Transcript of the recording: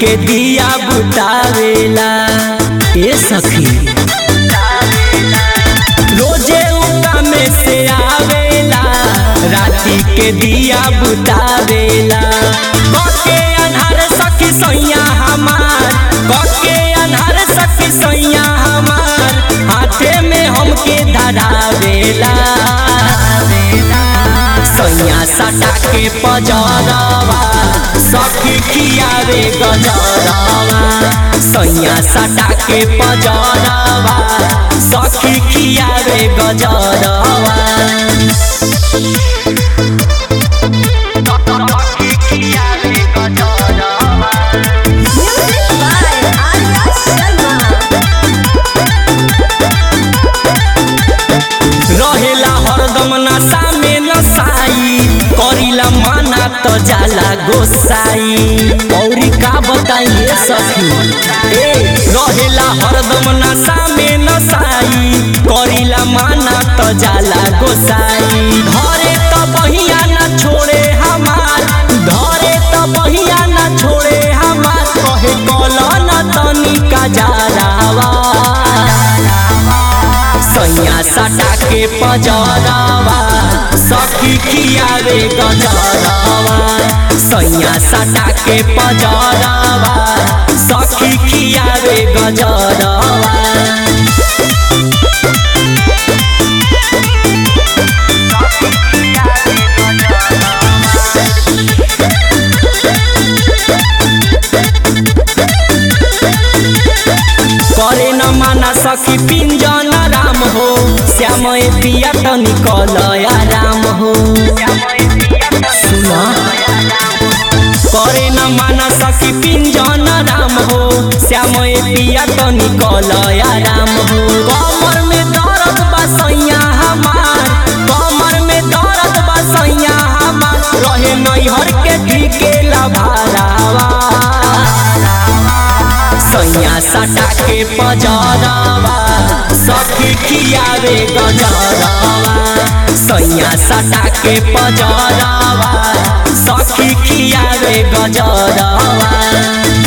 के दिया बुतावेला ए सखी रोजे उका में से आवेला राती के दिया बुतावेला कके अन्हार सखी सैया हमार कके अन्हार सखी सैया हमार हाथे में हमके धरावेला सैया सटा के पजरवा सखी खियावे गजरवा सैया सटा के पजरवा सखी खियावे गजरवा Music by Arya Sharma. रहेला हरदम नशा में नसाई करिला माना तो जाला गोसाई औरी का बताइए सखी ए रहेला हरदम नशा में नसाई करिला माना तो जाला गोसाई धरे तो बहिया ना छोड़े हमार धरे तो बहिया ना छोड़े हमार कहे कला ना तनिका जारावा सैया सटा के पजरवा सखी खियावे गजरवा सैया सटा के पजरवा सखी खियावे गजरवा करे न माना सखी पिंजन राम हो श्याम ए पिया तो निकल राम हो सुना करे न माना सखी पिंजन राम हो श्याम ए पिया तो निकल राम हो कमर में दर्द बा सैया हमार कमर में दर्द बा सैया हमार रहे नैहर के ठीके लभारावा सैया सटा के पजरवा सखी खियावे गजरवा सैया सटा के पजरवा सखी खियावे गजरवा